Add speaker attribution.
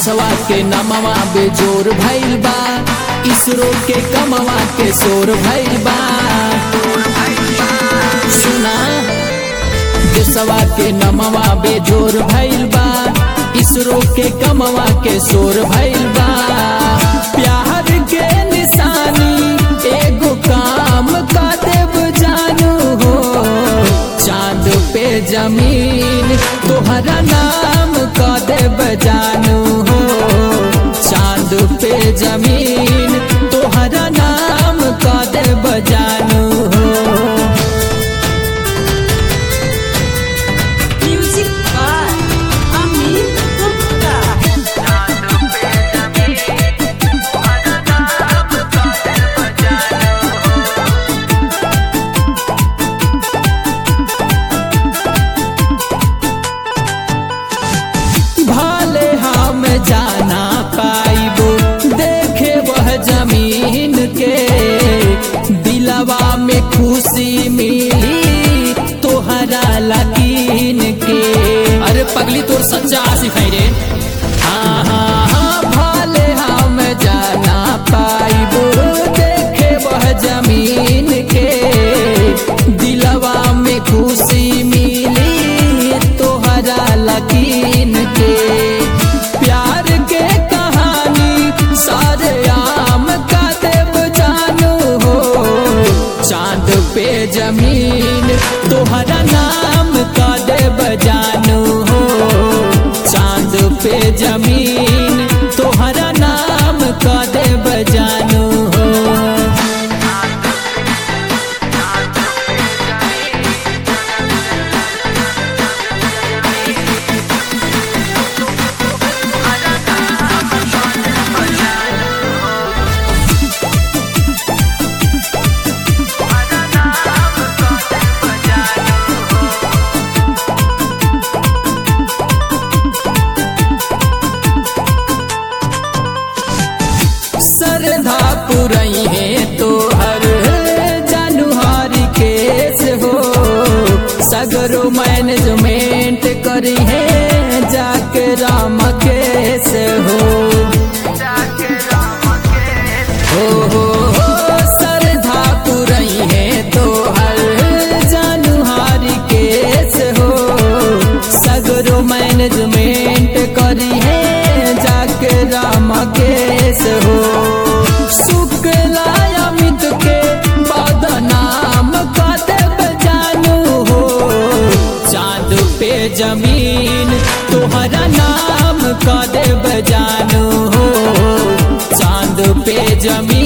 Speaker 1: देशवा के नमवा बेजोर भइल बा इसरो के कमवा के शोर भइल बा सुना देशवा के नमवा बेजोर भइल बा इसरो के कमवा के शोर भइल बा प्यार के निशानी एगो काम का देव जानू हो चांद पे जमीन तोहरा नाम का देव जानू हो चांद पे जमीन तोहरा नाम का देव जानू हो
Speaker 2: Music by Amit Gupta.
Speaker 1: भाले हम जाना पाइबो देखे वह जमीन के दिलवा में खुशी मिली तोहरा लकीन के अरे पगली तोर सच्चा सिखाई रे हाँ हाँ हाँ भाले हम जाना पाइबो देखे वह जमीन के दिलवा में खुशी मिली तोहरा लकीन के प्यार के कहानी सारे आम का देव जानू हो चांद पे जमीन तोहरा नाम का देव जानू हो चांद पे जमीन तोहरा नाम का देव जानू हो श्रद्धा पुरई है तो हर जानुहारी केस हो सगरो मैनेजमेंट करी है जाके राम केस हो हो हो हो श्रद्धा पुरई है तो हर जानुहारी केस हो सगरो मैनेजमेंट करी है जाके राम केस हो शुक्ला अमित के बदनाम का देव जानू हो चांद पे जमीन तोहरा नाम का देव जानू हो चांद पे जमीन